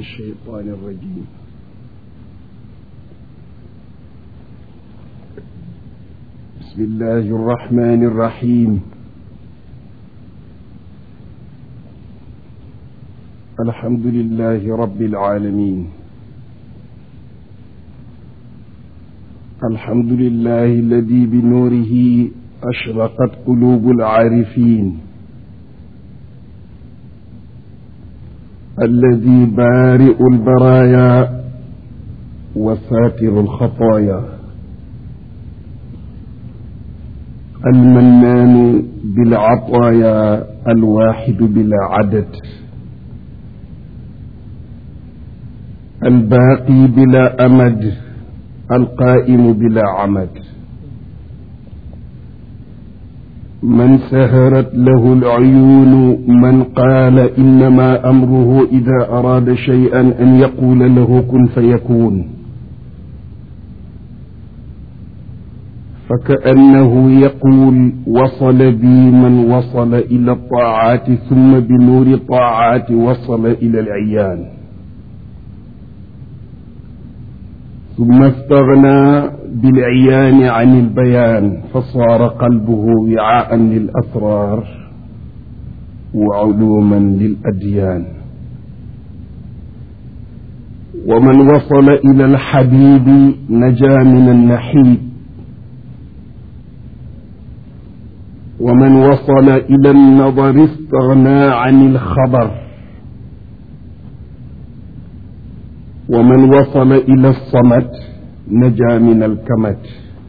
الشيطان الرجيم بسم الله الرحمن الرحيم الحمد لله رب العالمين الحمد لله الذي بنوره أشرقت قلوب العارفين الذي بارئ البرايا وساتر الخطايا المنان بالعطايا الواحد بلا عدد الباقي بلا أمد القائم بلا عمد من سهرت له العيون من قال إنما أمره إذا أراد شيئا أن يقول له كن فيكون فكأنه يقول وصل بي من وصل إلى الطاعات ثم بنور الطاعات وصل إلى العيان ثم استغنى بالعيان عن البيان فصار قلبه وعاء للأسرار وعلوما للأديان ومن وصل إلى الحبيب نجا من النحيب ومن وصل إلى النظر استغنى عن الخبر ومن وصل إلى الصمت نجا من الكمت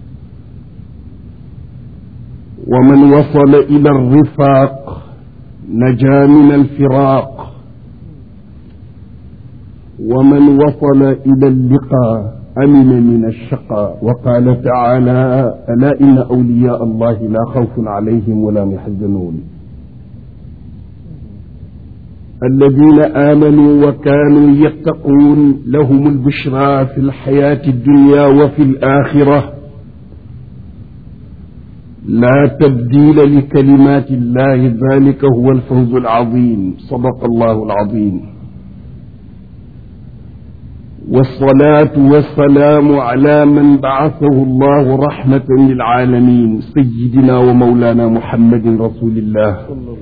ومن وصل إلى الرفاق نجا من الفراق ومن وصل إلى اللقاء أمن من الشقاء وقال تعالى ألا إن أولياء الله لا خوف عليهم ولا يحزنون الذين آمنوا وكانوا يتقون لهم البشرى في الحياة الدنيا وفي الآخرة لا تبديل لكلمات الله ذلك هو الفوز العظيم صدق الله العظيم والصلاة والسلام على من بعثه الله رحمة للعالمين سيدنا ومولانا محمد رسول الله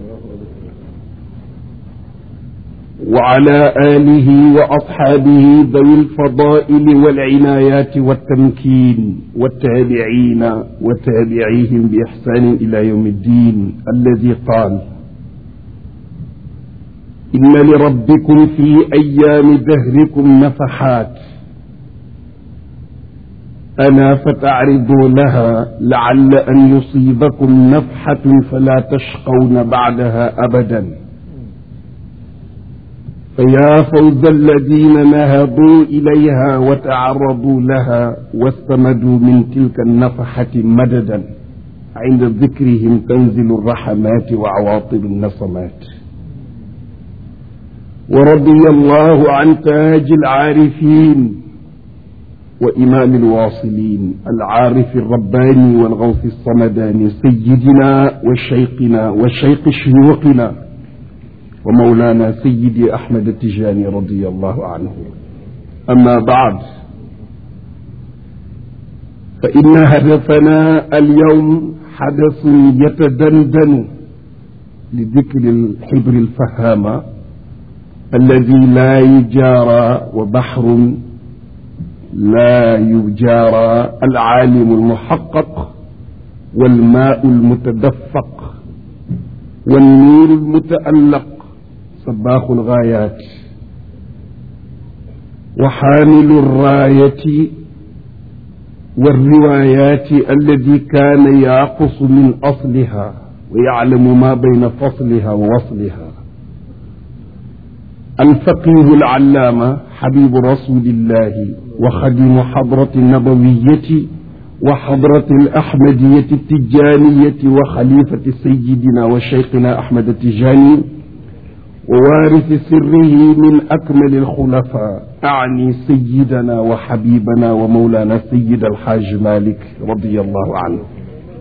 وعلى آله وأصحابه ذوي الفضائل والعنايات والتمكين والتابعين وتابعيهم بإحسان إلى يوم الدين الذي قال إن لربكم في أيام دهركم نفحات أنا فتعرضوا لها لعل أن يصيبكم نفحة فلا تشقون بعدها أبداً فيا فوز الذين نهضوا إليها وتعرضوا لها واستمدوا من تلك النفحة مددا عند ذكرهم تنزل الرحمات وعواطب النصمات ورضي الله عن تاج العارفين وإمام الواصلين العارف الرباني والغوث الصمداني سيدنا وشيقنا وشيق شيوخنا ومولانا سيدي أحمد التجاني رضي الله عنه أما بعد فإن هدفنا اليوم حدث يتدندن لذكر الحبر الفهامة الذي لا يجارى وبحر لا يجارى العالم المحقق والماء المتدفق والنور المتألق صباح الغايات وحامل الراية والروايات الذي كان يعقص من أصلها ويعلم ما بين فصلها ووصلها الفقيه العلامة حبيب رسول الله وخدم حضرة النبوية وحضرة الأحمدية التجانية وخليفة سيدنا وشيخنا أحمد التجاني ووارث سره من أكمل الخلفاء أعني سيدنا وحبيبنا ومولانا سيد الحاج مالك رضي الله عنه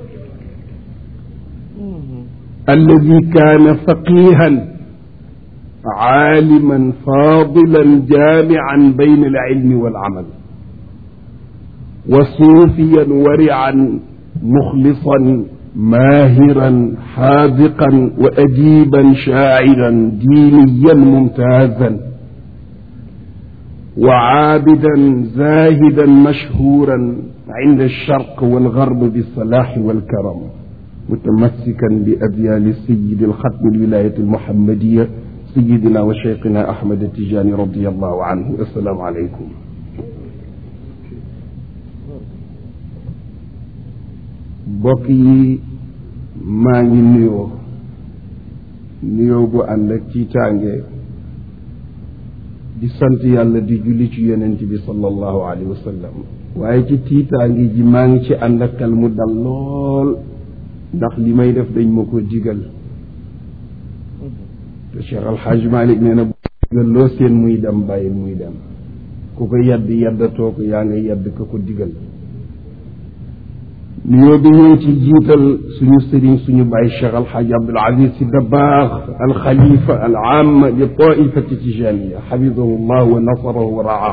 الذي كان فقيها عالما فاضلا جامعا بين العلم والعمل وصوفيا ورعا مخلصا ماهرا حاذقا وأديبا شاعرا دينيا ممتازا وعابدا زاهدا مشهورا عند الشرق والغرب بالصلاح والكرم متمسكا بأبيان السيد الختم الولاية المحمدية سيدنا وشيخنا أحمد التجاني رضي الله عنه السلام عليكم mbokk yi maa ngi nuyoo nuyoo bu ànd ak tiitaange di sant yàlla di julli ci yonent bi sallallahu alayhi wa sallam waaye ci tiitaange ji maa ngi ci ànd ak xel mu dal lool ndax li may def dañ ma ko digal te Cheikh Al Hadj Malick nee na bu digal loo seen muy dem bàyyil muy dem ku ko yedd yeddatoo ko yaa nga yedd ka ko digal nuyoo bi ñëw ci jiital suñu sëriñ suñu bàyyi Cheikh Al Hadj Abdoul Aziz Sy Dabakh al xalifa al aam li taifati tijaniya xafidahu llah wa nasarahu wa raa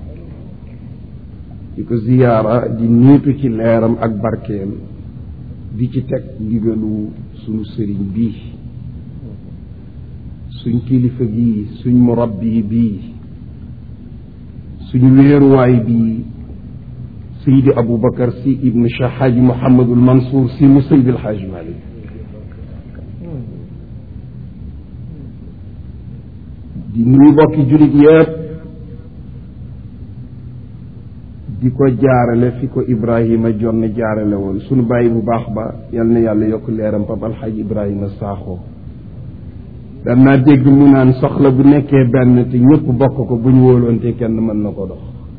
di ko ziyaara di niitu ci leeram ak barkeem di ci teg ndigalu suñu sëriñ bii suñ kilifa gii suñ murabbi bii suñu wéeruwaay bii Seydi Aboubacar si ibnu Cheikh Hadji Mouhamadul Mansour si mu Seydi El Hadji Malick di nuyu bokki jullit yëpp di ko jaarale fi ko Ibrahima jonn jaarale woon sunu bàyyi bu baax ba yal na yàlla yokk leeram Pape Alxaaji Ibrahima Sakho daan naa dégg mu naan soxla bu nekkee benn te ñëpp bokk ko bu ñu wóoloonte kenn mën na ko dox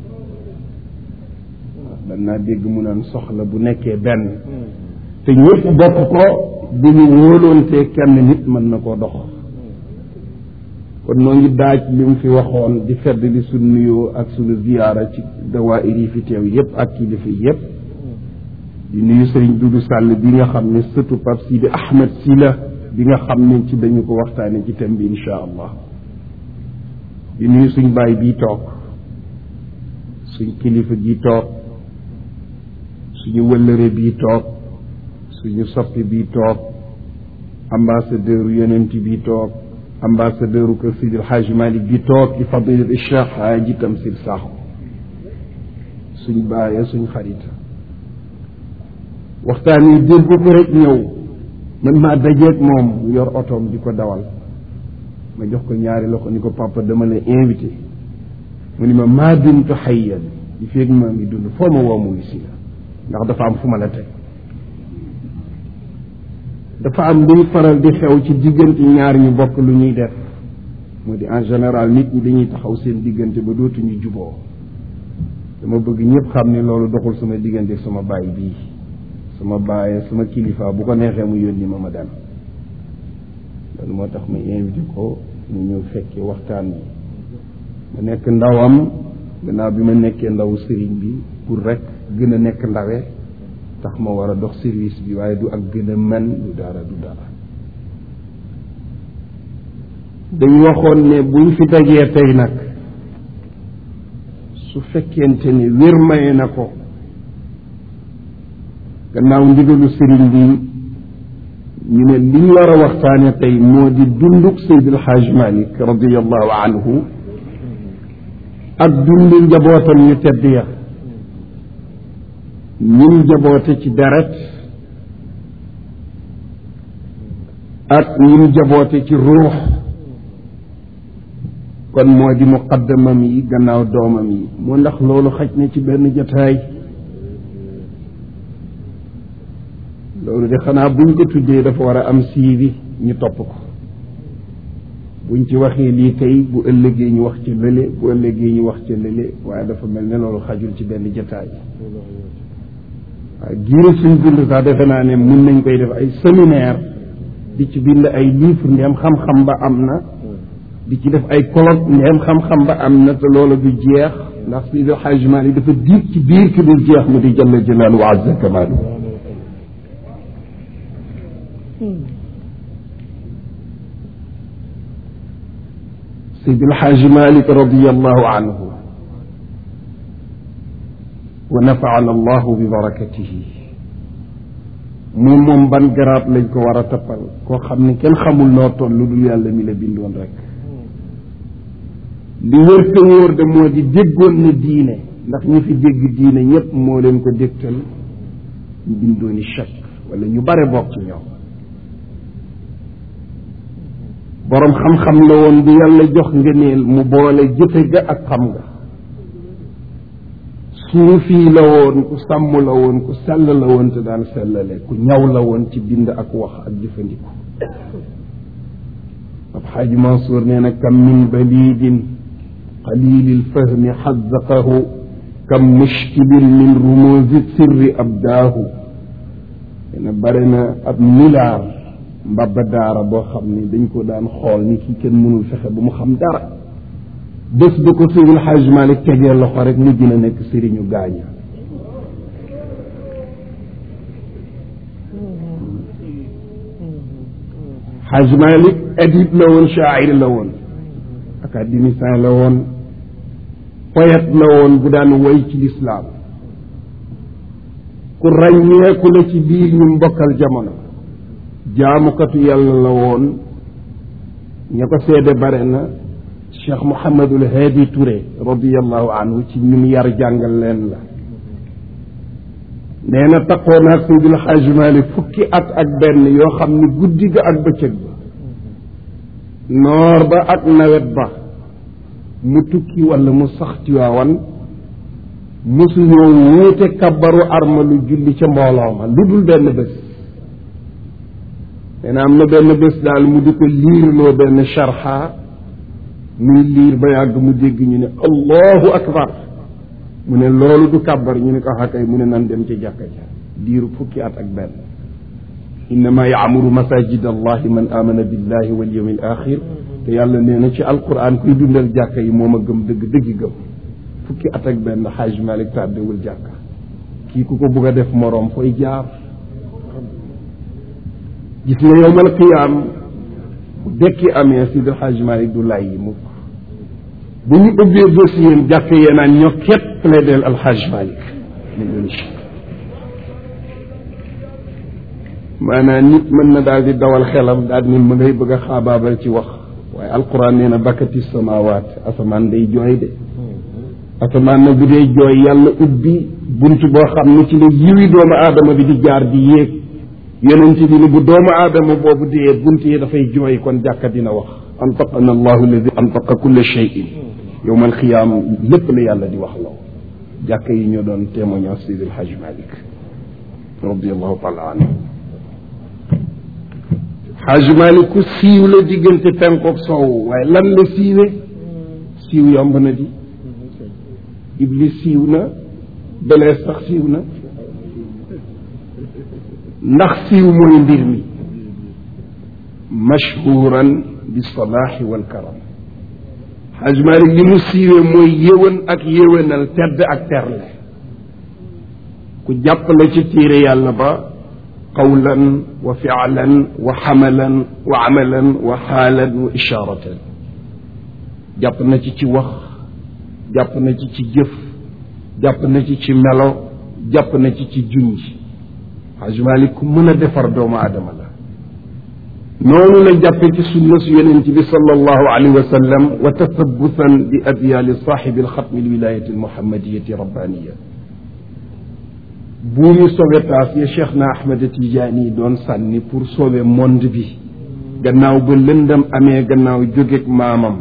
dan naa dégg mu naan soxla bu nekkee benn te ñëpp bokk ko bu ñu wóoloonte kenn nit mën na koo dox kon noo ngi daaj li mu fi waxoon di fedd li suñ nuyoo ak suñu ziyaara ci dawaayir yi fi teew yépp ak kilifa yépp di nuyu sëriñ Dudu Sàll bi nga xam ne sëtu Pape Sidi Ahmed si la bi nga xam ne ci dañu ko waxtaane ci thème bi insha allah di nuyu suñ baay bii toog suñ kilifa gi toog suñu wëllëre bii toog suñu soppi bii toog ambassadeur yonent bii toog ambassadeur kër Sidil Hadj Malick bii toog di fadilat Cheikh Hadji Tamsir Sakho suñ bàyyee suñ xarita waxtaan yi dégg ko rek ñëw man maa dajeeg moom mu yor otoom di ko dawal ma jox ko ñaari loxo ni ko papa dama la invité mu ni ma maa dumtu xayyan di feeg maa ngi dund foo ma woo mu ngi si la ndax dafa am fu ma la teg dafa am luy faral di xew ci diggante ñaar ñu bokk lu ñuy def moo di en général nit ñi dañuy taxaw seen diggante ba dootuñu juboo dama bëgg ñëpp xam ne loolu doxul sama diggante sama baay bii sama baay sama kilifa bu ko neexee mu yónni ma ma dem loolu moo tax ma invité ko mu ñëw fekkee waxtaan bi ma nekk ndawam gannaaw bi ma nekkee ndawu sëriñ bi pour rek gën a nekk ndawe tax ma war a dox service bi waaye du ak gën a mën du dara du dara dañ waxoon ne buñ fi dajee tey nag su fekkente ni wér maye na ko gannaaw ndigalu sëriñ bi ñu ne liñ war a waxtaane tey moo di dunduk Seydil Hadj Malick radiallahu anhu ak dundu njabootam ñu tedd ya ñun jaboote ci deret ak ñun jaboote ci ruux kon moo di muqaddamam yi gannaaw doomam yi moo ndax loolu xaj na ci benn jataay loolu de xanaa buñ ko tuddee dafa war a am siivi ñu topp ko buñ ci waxee lii tey bu ëllëgee ñu wax ci lële bu ëllëgee ñu wax ci lële waaye dafa mel ne loolu xajul ci benn jataay waaye giiru suñ dund sax defe naa ne mun nañ koy def ay séminaire di ci bind ay livre ndeem xam-xam ba am na di ci def ay colloque ndeem xam-xam ba am na te loolu du jeex ndax Seydi El Hadji Malick dafa diig ci biir ki dul jeex mu di jalla jalaalu wa azza kamaalu Seydi El Hadji Malick radiyallahu anhu wa nafaana allahu bi barakatihi moom moom ban garaat lañ ko war a tappal koo xam ne kenn xamul noo toll lu dul yàlla mi la bindoon rek li wër te wóor de moo di déggoon na diine ndax ñi fi dégg diine ñépp moo leen ko dégtal ñu bindooni chèque wala ñu bare bokk ci ñoom boroom xam-xam la woon bu yàlla jox ngëneel mu boole jëfe ga ak xam nga suufi la woon ku sàmm la woon ku sell la woon te daan sellale ku ñaw la woon ci bind ak wax ak jëfandiku ab xaaji Mansour nee na kam min balidin qalili lfahmi xazaqahu kam mushkilin min rumuzi sirri abdaahu nee na bare na ab milaar mbabba daara boo xam ni dañ ko daan xool ni kii kenn mënul fexe ba mu xam dara bés ba ko Seydil Hadj Malick tegee loxo rek mujj na nekk sëriñu gaaña Hadj Malick adib la woon shaa'ir la woon académicien la woon poète la woon bu daan woy ci lislaam ku ràññeeku la ci biir ñu mbokkal jamono jaamukatu yàlla la woon ña ko seede bare na cheikh Mouhamadul Hadi Touré radiallahu anhu ci ñun yar jàngal leen la nee na taqoo naag Seydil Xaaji Maalik fukki at ak benn yoo xam ni guddi ga ak bëccëg ba noor ba ak nawet ba mu tukki wala mu sax ci waawan mosuñoo wuute kabbaru arma lu julli ca mbooloo ma lu dul benn bés nee na am na benn bés daal mu di ko liirloo benn sharxa muy liir ba yàgg mu dégg ñu ne allahu akbar mu ne loolu du kàbbar ñu ne ko xakay mu ne nan dem ci jàkka ja diiru fukki at ak benn innama yaamuru masajid allahi man amana billahi wal yawmi al axir te yàlla nee na ci alquran kuy dundal jàkka yi moom a gëm dëgg dëgg gëm fukki at ak benn xaaj malik tàddewul jàkka kii ku ko bugg a def moroom fooy jaar gis nga yowmal qiyaam bu dekki amee si xaaj malik du lay yi mukk bu ñu ubbee dossier jàkk yee naan ñoo képp plaideel alxaaj malik maanaam nit mën na daal di dawal xelam daal ni ma ngay bëgg a xaabaabal ci wax waaye alquran nee na bakkati samawaat asamaan day jooy de asamaan na bu dee jooy yàlla ubbi bunt boo xam ne ci la yiwi doomu aadama bi di jaar di yéeg yonent bi ni bu doomu aadama boobu dee bunt yi dafay jooy kon jàkka dina wax antaqana allahu alladi antaqa kulla cheyin yowmal xiyaam lépp la yàlla di wax loo jàkka yi ñoo doon témoignage Seydil Hadj Malick radiallahu taala anhu Hadj Malick ku siiw la diggante penkook soow waaye lan la siiwe siiw yomb na di iblis siiw na belees sax siiw na ndax siiw mooy mbir mi mashhuran bi salaaxi wal karam Haj Malik li mu siiwee mooy yéwén ak yéwénal tedd ak terle ku jàppale ci téere yàlla ba qawlan wa fialan wa xamalan wa amalan wa xaalan wa ishaaratan jàpp na ci ci wax jàpp na ci ci jëf jàpp na ci ci melo jàpp na ci ci junj Haj Malik ku mën a defar doomu aadama la noonu la jàppe ci sunna su yonent bi sallallahu alayhi wa sallam wa tasabbutan bi adyaali saaxibi alxatmi alwilayati almuhammadiyati rabbaniya buumi sauvetage ya cheikh na ahmed tijaani doon sànni pour sauver monde bi gannaaw ba lëndam amee gannaaw jógeeg maamam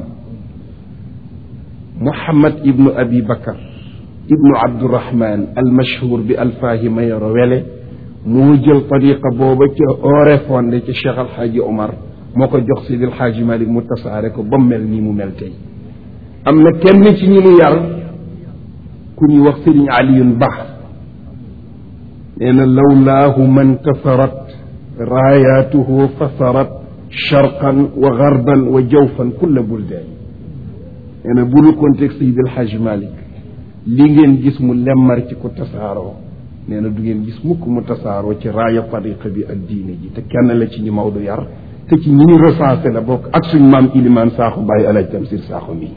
muhammad ibnu abi bakar ibnu abdurahman almashhur bi alfaahi mayoro wele moo jël tariqa booba ca ore fonde ca cheikh alxaaji omar moo ko jox sidil xaaji malik mu tasaare ko ba mel nii mu mel tey am na kenn ci ñi mu yar ku ñuy wax sëriñ aliyun ba nee na lawlaahu man tasarat raayaatuhu fasarat sharqan wa garban wa jawfan kulla buldaan nee na bu nu contexte sidil xaaji malik li ngeen gis mu lemmar ci ko tasaaroo nee na du ngeen gis mukk mu tasaaroo ci raaya tariqa bi ak diine ji te kenn la ci ñi Maodo yar te ci ñi ñu recensé la bokk ak suñ maam ilimaan saaxu bàyyi alaj tamsir saaxu mi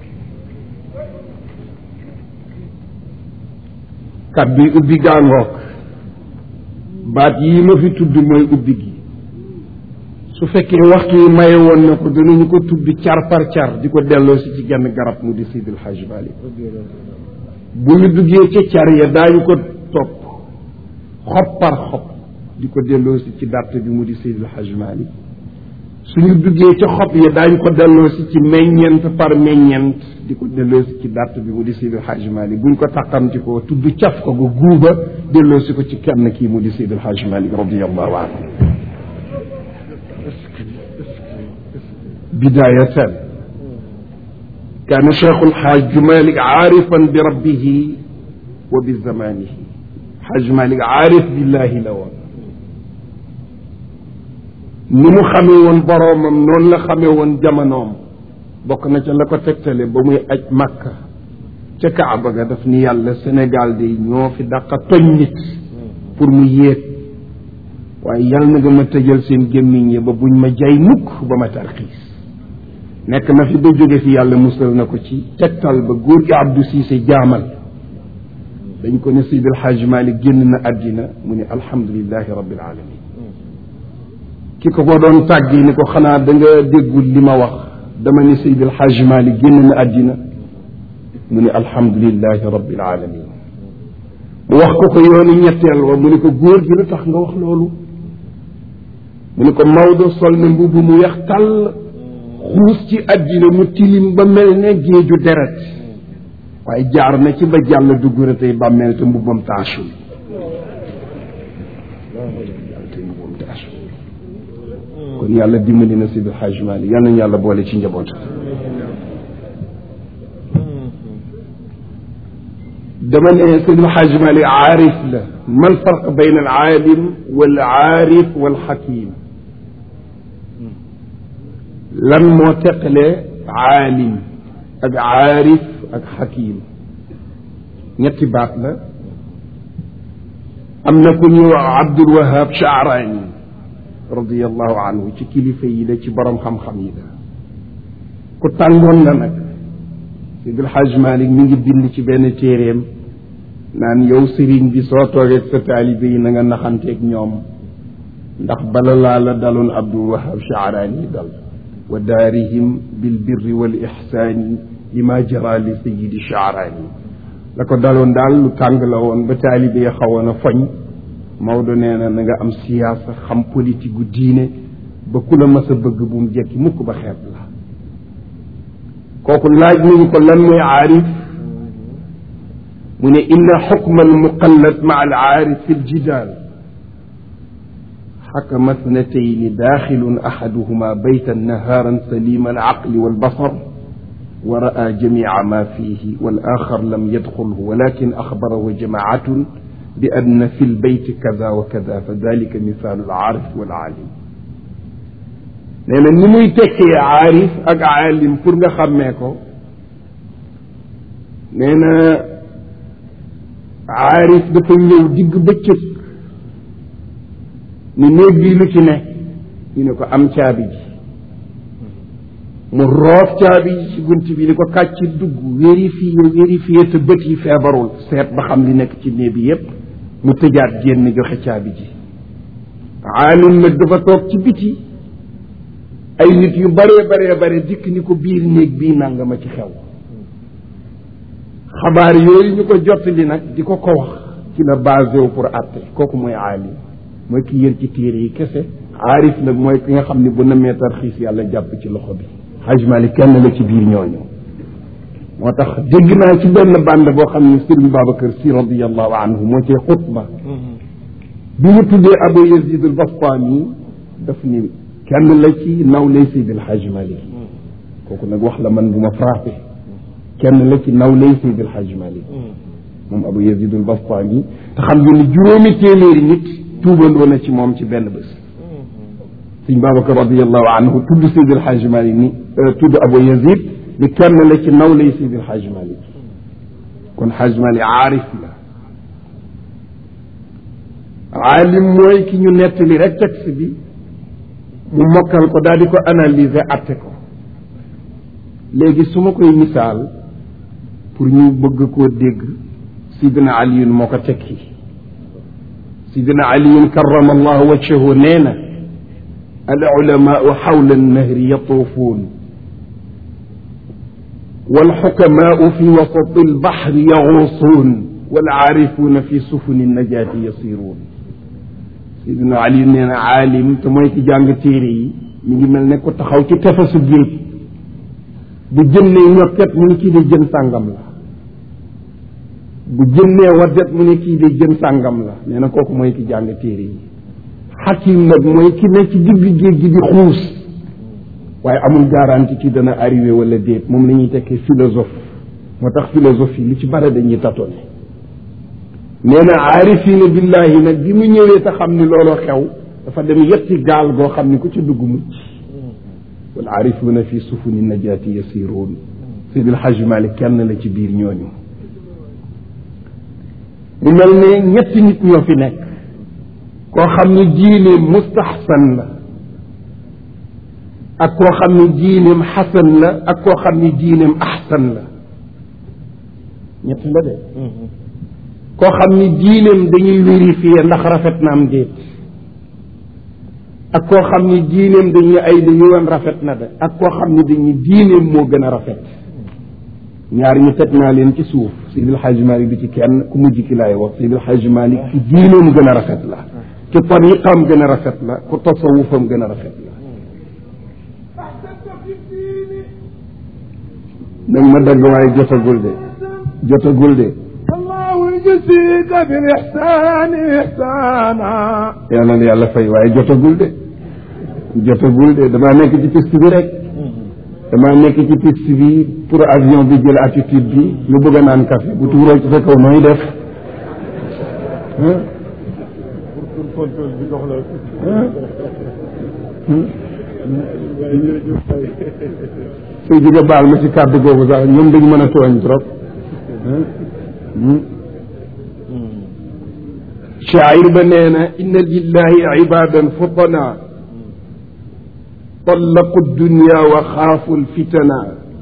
kat bi ubbi gaangook baat yii ma fi tudd mooy ubbi gi su fekkee waxtu yi maye woon na ko danañu ko tudd car par car di ko delloo si ci genn garab mu di Seydil Hadj Malick bu ñu duggee ca car ya daañu ko topp xob par xob di ko delloo si ci dàtt bi mu di Seydil Hadj Malick suñu duggee ca xob ya daañu ko delloo si ci meññeent par meññeent di ko delloo si ci dàtt bi mu di Seydil Hadj Malick buñ ko taqamti ko tudd caf ko ga guuba delloo si ko ci kenn kii mu di Seydil Hadj Malick radiallahu anhu bidaayatan kaana cheikhul xaaj Malick aarifan bi rabbihi wa bi zamanihi xaaj Malick aarif billahi la woon ni mu xamee woon boroomam noonu la xamee woon jamonoom bokk na ca la ko tegtale ba muy aj Makka ca Kaaba ga daf ni yàlla Sénégal de ñoo fi dàqa toñ nit pour mu yéeg waaye yàlla na nga ma tëjal seen gémmiñ yi ba buñ ma jay mukk ba ma tarxiis nekk na fi ba jóge fi yàlla musal na ko ci tegtal ba góor gi Abdou Cissé jaamal dañ ko ne Seydil Hadj Malick génn na àddina mu ne alhamdulilahi rabbil alamin ki ko ko doon tàggi ni ko xanaa da nga déggul li ma wax dama ne Seydil Hadj Malick génn na àddina mu ne alhamdulilahi rabbil alamin mu wax ko ko yoonu ñetteel wa mu ne ko góor gi lu tax nga wax loolu mu ne ko Maodo sol na mbubb mu weex tàll xuus ci àddina mu tilim ba mel ne géeju deret waaye jaar na ci ba jàll dugg na tey bàmmeel te mbubbam taachul kon yàlla dimbali na Seydi Hadj Malick yal nañu yàlla boole ci njabootam dama ne Seydi Hadj Malick aarif la mal farq bayna al aalim wal aarif wal xakim lan moo teqale aalim ak aarif ak xakim ñetti baat la am na ku ñuy wax Abdul Wahab Shaarani radiallahu anhu ci kilifa yi la ci borom xam-xam yi la ku tàngoon la nag Seydi El Hadj Malick mi ngi bind ci benn téeréem naan yow sëriñ bi soo toogee sa taalibe yi na nga naxanteeg ñoom ndax bala laa la daloon Abdul Wahab Shaarani dal wa daarihim bil birri wal ixsaani lima jara li sayidi Shaarani la ko daloon daal lu tàng la woon ba taalibe yi xawoon a foñ Maodo nee na na nga am siyaasa xam politique gu diine ba ku la mas a bëgg bu mu jekki mukk ba xeeb la kooku laaj nañu ko lan mooy aarif mu ne inna xukma almuqallad maa al aarif fi ljidaal xakama thnatayni daaxilun axaduhuma baytan nahaaran salima alaqli walbasar wa raa jamica ma fihi wal axar lam yadxulhu walakin axbarahu jamaacatun bi anna fi lbeyti kada wa kada fa dalika misaalu alaarif wal aalim nee na ni muy tekkee aarif ak aalim pour nga xàmmee ko nee na aarif dafa ñëw digg bëccëg ni néeg bii lu ci ne ñu ne ko am caabi ji mu roof caabi ji ci gunt bi ni ko kàcc dugg vérifié vérifié te bët yi feebarul seet ba xam li nekk ci néeg bi yépp mu tëjaat génn joxe caabi ji aalim nag dafa toog ci biti ay nit yu baree baree bare dikk ni ko biir néeg bii nangama ci xew xabaar yooyu ñu ko jottali nag di ko ko wax ci la basé wu pour àtte kooku mooy aalim mooy ki yër ci téere yi kese aarif nag mooy ki nga xam ne bu namee tarxiis yàlla jàpp ci loxo bi Haj Malik kenn la ci biir ñooñu moo tax dégg naa ci benn bande boo xam ne Sëriñ Babacar Si radiallahu anhu moo cee xutba bi mu tuddee Abu Yazid al Bastami daf ni kenn la ci naw lay Seydi El Hadj Malick kooku nag wax la man bu ma frappé kenn la ci naw lay Seydi El Hadj Malick moom Abu Yazid al Bastami te xam ngeen ni juróomi téeméeri nit tuubandoo na ci moom ci benn bés sëñ Babacar radiallahu anhu tudd Seydi El Hadj Malick ni tudd Abu Yazid ni kenn la ci naw lay Seydi El Hadj Malick kon Hadj Malick aarif la aalim mooy ki ñu nettali rek texte bi mu mokkal ko daal di ko analyser atte ko léegi su ma koy misaal pour ñu bëgg koo dégg sidina aliyun moo ko tekki sidina aliyun karama allahu wajhahu nee na al ulamaau xawla annahri yatuufuun والحكماء في وسط البحر يغوصون والعارفون في سفن النجاة يصيرون سيدنا علي نينا عالم te mooy ki jàng téere yi mi ngi mel ne ko taxaw ci tefesu géej bu jënnee ñokket mu ne kii de jën sàngam la bu jënnee waddet mu ne kii de jën sàngam la nee na kooku mooy ki jàng téere yi xakim nag mooy ki ne ci digg géej gi di xuus waaye amul garantie ci dana arrivé wala déet moom la ñuy tekkee philosophe moo tax philosophie lu ci bare dañuy tatone nee na aarifina billahi nag bi mu ñëwee te xam ni looloo xew dafa dem yetti gaal goo xam ni ku ci dugg mucc wal aarifuuna fi sufuni najaati yasiruun Seydil Hajj Malik kenn la ci biir ñooñu mu mel ne ñetti nit ñoo fi nekk koo xam ni diine mustaxsan la ak koo xam ni diineem xasan la ak koo xam ni diineem axsan la ñett la de koo xam ni diineem dañuy vérifier ndax rafet na am déet ak koo xam ni diineem dañuy ay da yoon rafet na de ak koo xam ni dañuy diineem moo gën a rafet ñaar ñu teg naa leen ci suuf Seydil Hadj Malick bi ci kenn ku mujj ki laay wax Seydil Hadj Malick ci diineem gën a rafet la ci tariqam gën a rafet la ku tasawufam gën a rafet la nag ma dagg waaye jotagul de jotagul de الله يجزيك بالإحسان إحسانا yàlla na yàlla fay waaye jotagul de jotagul de damaa nekk ci piste bi rek damaa nekk ci piste bi pour avion bi jël attitude bi nga bëgg a naan café bu tuuroo ci sa kaw nooy def pour contrôle bi dox la sëy jóge baal ma ci kàddu googu sax ñoom dañu mën a tooñ trop shaacir ba nee na inna lillahi ibadan futana طلقوا الدنيا وخافوا الفتنا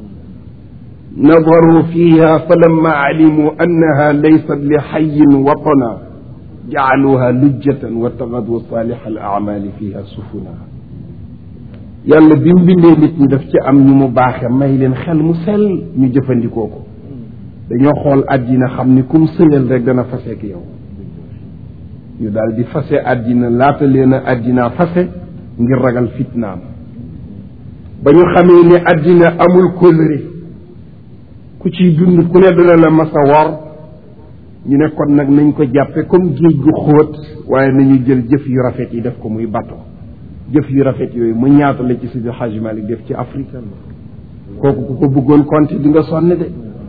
نظروا فيها فلما علموا أنها ليست لحي وطنا جعلوها لجة واتخذوا صالح الأعمال فيها سفنا yàlla bi mu bindee nit ñi daf ci am ñu mu baaxe may leen xel mu sell ñu jëfandikoo ko dañoo xool àddina xam ni kum sëlal rek dana faseek yow ñu daal di fase àddina laata leen a àddina fase ngir ragal fitnaam ba ñu xamee ni àddina amul kóllëre ku ciy dund ku ne dana la masa wor ñu ne kon nag nañ ko jàppe comme géej gu xóot waaye nañu jël jëf yu rafet yi def ko muy bato jëf yu rafet yooyu mu ñaata la ci Sidi Hadj Malick def ci Afrique kooku ku ko bëggoon compter di nga sonn de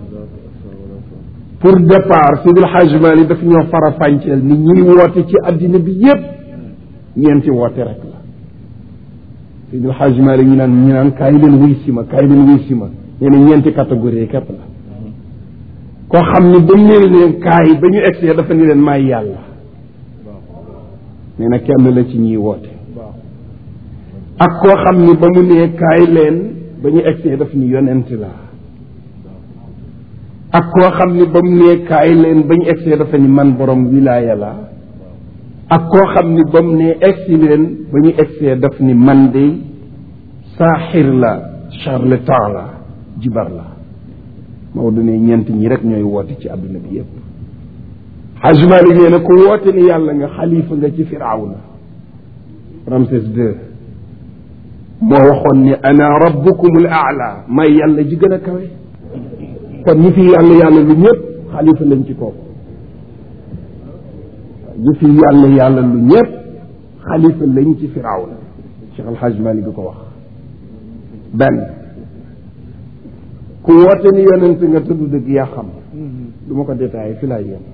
pour départ Sidi Hadj Malick daf ñoo fara fànceel ni ñuy woote ci addina bi yépp ñeenti woote rek la Sidi Hadj Malick ñu naan ñu naan kaay leen wuy si ma kaay leen wuy si ma nee na ñeenti catégorie képp la koo xam ni ba ñu leen kaay ba ñu egsee dafa ni leen maay yàlla nee na kenn la ci ñiy woote ak koo xam ni ba mu nee kaay leen ba ñu egsee daf ni yonent la ak koo xam ni ba mu nee kaay leen ba ñu egsee dafa ni man borom wilaaya la ak koo xam ni ba mu nee egsi leen ba ñu egsee daf ni man de saaxir la charlatan la jibar la Maodo ne ñeent ñi rek ñooy woote ci àdduna bi yépp Hajj Malik nee na ku woote ni yàlla nga xalifa nga ci firawna Ramsès II moo waxoon ni ana rabbukumul aala may yàlla ji gën a kawe kon ñi fi yàlla yàlla lu ñëpp xalifa lañ ci kooku ñi fi yàlla yàlla lu ñëpp xalifa lañ ci firawna Cheikh Al Hadj Malick ko wax benn ku woote ni yonent nga tudd dëgg yaa xam du ma ko détaillé fi laay yem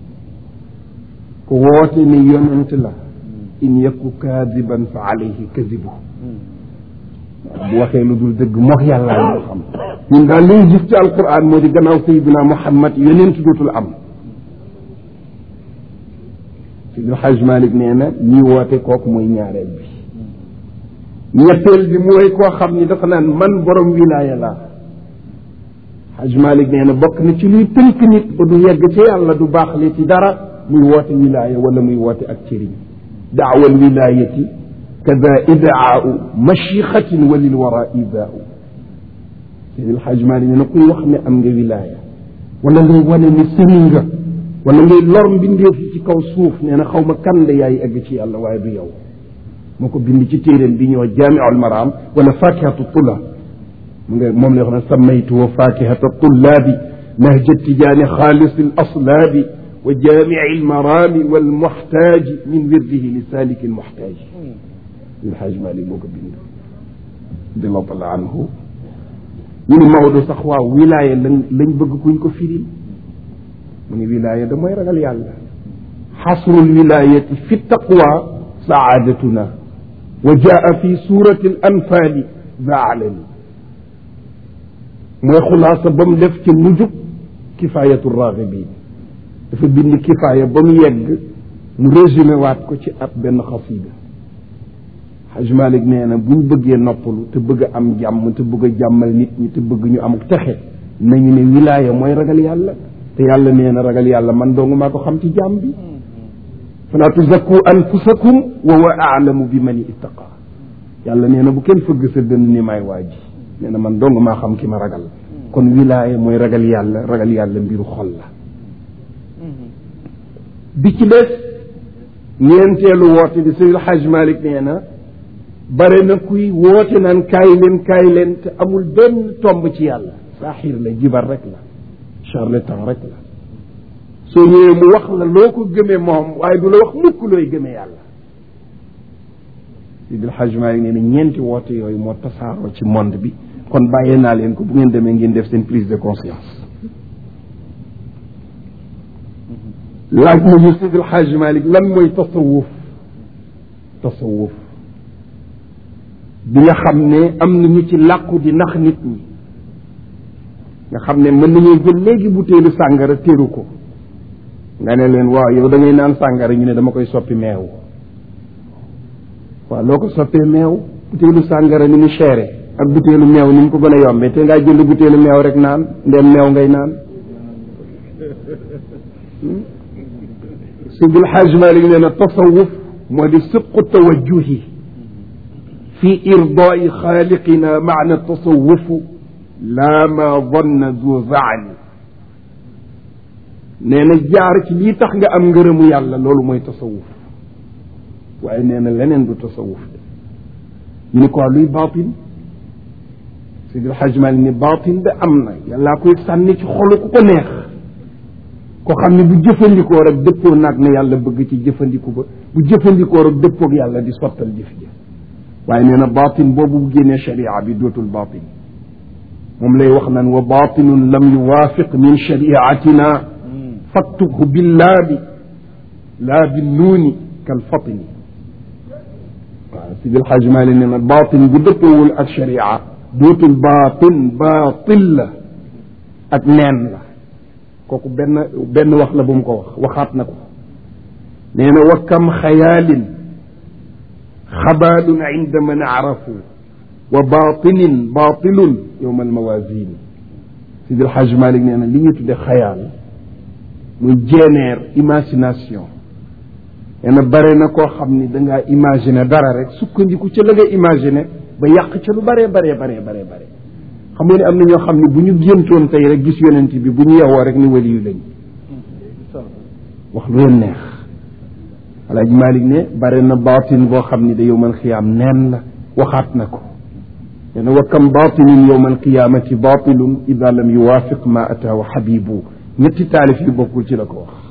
ku woote ni yonent la in yaku kaadiban fa alayhi kadibu bu waxee lu dul dëgg mox yàlla ñu xam ñun daal li ñu gis ci alquran moo di gannaaw sayidina muhammad yonent dootul am sidul haj malik nee na ñi woote kooku mooy ñaareel bi ñetteel bi mooy koo xam ni dafa naan man borom wilaaya laa Haj Malik nee na bokk na ci luy tënk nit ba du yegg ci yàlla du baax li ci dara muy woote wilaaya wala muy woote ak cëriñ daawa alwilayati kada idaau machixatin wa lil wara idaau Seydil Haj Malik nee na kuy wax ne am nga wilaaya wala ngay wane ni sëriñ nga wala ngay lor mbindeef yi ci kaw suuf nee na xaw ma kan la yaay egg ci yàlla waaye du yow moo ko bind ci téeréen bi ñoo jaamiul maraam wala fakihatu tulla mu nga moom la wax ne sammaytu wa fakihata tullaabi nahja tijaani xaalis al aslaabi wa jaamici almaraami walmuxtaaji min wirdihi li saaliki almuxtaaji alxaaj Malik moo ko bind radiallahu taala anhu ñu ne Maodo sax waaw wilaaya lañ lañ bëgg kuñ ko firil mu ne wilaaya da mooy ragal yàlla xasrul wilaayati fi taqwa saadatuna wa jaa fi surati al anfaali za alani mooy xulaasa ba mu def ci mujjub kifaayatu raagibin dafa bind kifaaya ba mu yegg mu résumé waat ko ci ab benn xasida Haj Malik nee na buñ bëggee noppalu te bëgg a am jàmm te bëgg a jàmmal nit ñi te bëgg ñu am texe nañu ne wilaaya mooy ragal yàlla te yàlla nee na ragal yàlla man dong maa ko xam ci jàmm bi fala tuzakku anfusakum wa huwa aalamu bi man ittaqa yàlla nee na bu kenn fëgg sa dënn ni may waa ji nee na man dong maa xam ki ma ragal kon wilaaya mooy ragal yàlla ragal yàlla mbiru xol la bi ci des ñeenteelu woote bi Seydil Haj Malik nee na bare na kuy woote naan kaay leen kaay leen te amul benn tomb ci yàlla saaxiir la jibar rek la charlatan rek la soo ñëwee mu wax la loo ko gëmee moom waaye du la wax mukk looy gëmee yàlla Seydil Haj Malik nee na ñeenti woote yooyu moo tasaaroo ci monde bi kon bàyyee naa leen ko bu ngeen demee ngeen def seen prise de conscience laaj nañu Seydil Haj Malik lan mooy tasawuf tasawuf bi nga xam ne am na ñu ci làqu di nax nit ñi nga xam ne mën nañoo jël léegi butéelu sàngara téru ko nga ne leen waaw yow da ngay naan sàngara ñu ne dama koy soppi meew waaw loo ko soppee meew butéelu sàngara ni mu chéré ak butéelu meew ni mu ko gën a yombee te ngaa jënd butéelu meew rek naan ndem meew ngay naan Seydil Hajj Malik nee na tasawuf moo di sibqu tawajjuhi fi irdaai xaaliqina maana tasawufu laa ma danna du zaani nee na jaar ci lii tax nga am ngërëmu yàlla loolu mooy tasawuf waaye nee na leneen du tasawuf de ñu ni ko luy baatin Seydil Hajj Malik ni baatin de am na yàllaa koy sànni ci xolu ku ko neex ko xam ne bu jëfandikoo rek dëppoo naag na yàlla bëgg ci jëfandiku ba bu jëfandikoo rek dëppoog yàlla di sottal jëf ji waaye nee na baatin boobu bu génnee sharia bi dootul baatin moom lay wax naan wa baatinun lam yuwaafiq min shariatina faktubhu billaabi laa binnuuni kal fatini waaw Sidi El Hadj Malick nee na baatin bu dëppoowul ak sharia dootul baatin baatil la ak neen la kooku benn benn wax la bu mu ko wax waxaat na ko nee na wa kam xayaalin xabaalun inda man arafu wa baatinin baatilun yowma almawasini Sidi El Hadj Malick nee na li ñu tudde xayaal muy jeeneer imagination nee na bare na koo xam ni dangaa imaginer dara rek sukkandiku ca la nga imaginer ba yàq ca lu baree baree baree baree bare xam nga ne am na ñoo xam ne bu ñu géntoon tey rek gis yonent bi bu ñu yewoo rek ni wali yu lañ wax lu leen neex Alaaji Malik ne bare na baatin boo xam ni da yowmal xiyaam neen la waxaat na ko nee na wa kam baatinin yowmal qiyaamati baatilun ida lam yuwaafiq ma ataahu xabibu ñetti taalif yu bokkul ci la ko wax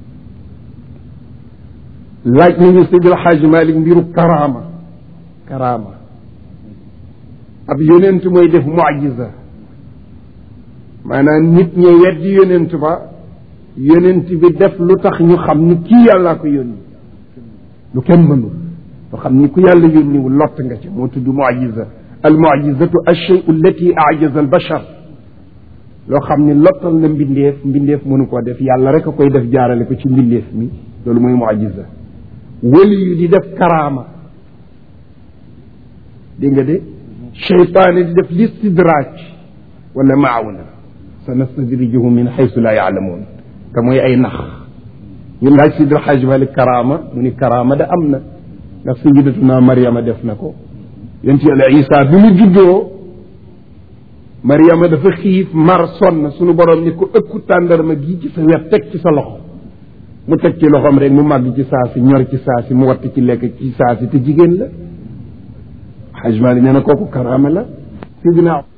laaj nañu Seydi El Hadj Malik mbiru karaama karaama ab yonent mooy def mucjiza maanaam nit ñi weddi yonent ba yonent bi def lu tax ñu xam ni kii yàllaa ko yónni lu kenn mënul loo xam ni ku yàlla yónniwu lott nga ci moo tudd mucjiza al mucjizatu alchey allati ajaza al bachar loo xam ni lottal na mbindeef mbindeef mënu koo def yàlla rek a koy def jaarale ko ci mbindeef mi loolu mooy mucjiza wali yu di def karaama dégg nga de cheytaane di def listidraaj wala maawna sa nastadrijuhum min xaysu laa yaalamuun te mooy ay nax ñu laaj sidra xaaj malik karaama mu ni karaama da am na ndax sayidatuna mariama def na ko yonent yàlla isa bi mu juddoo mariama dafa xiif mar sonn sunu borom ni ko ëkku tàndarma gi ci sa wet teg ci sa loxo mu teg ci loxoom rek mu màgg ci saa si ñor ci saa si mu watt ci lekk ci saa si te jigéen la xaaj malik nee na kooku karaama la sidina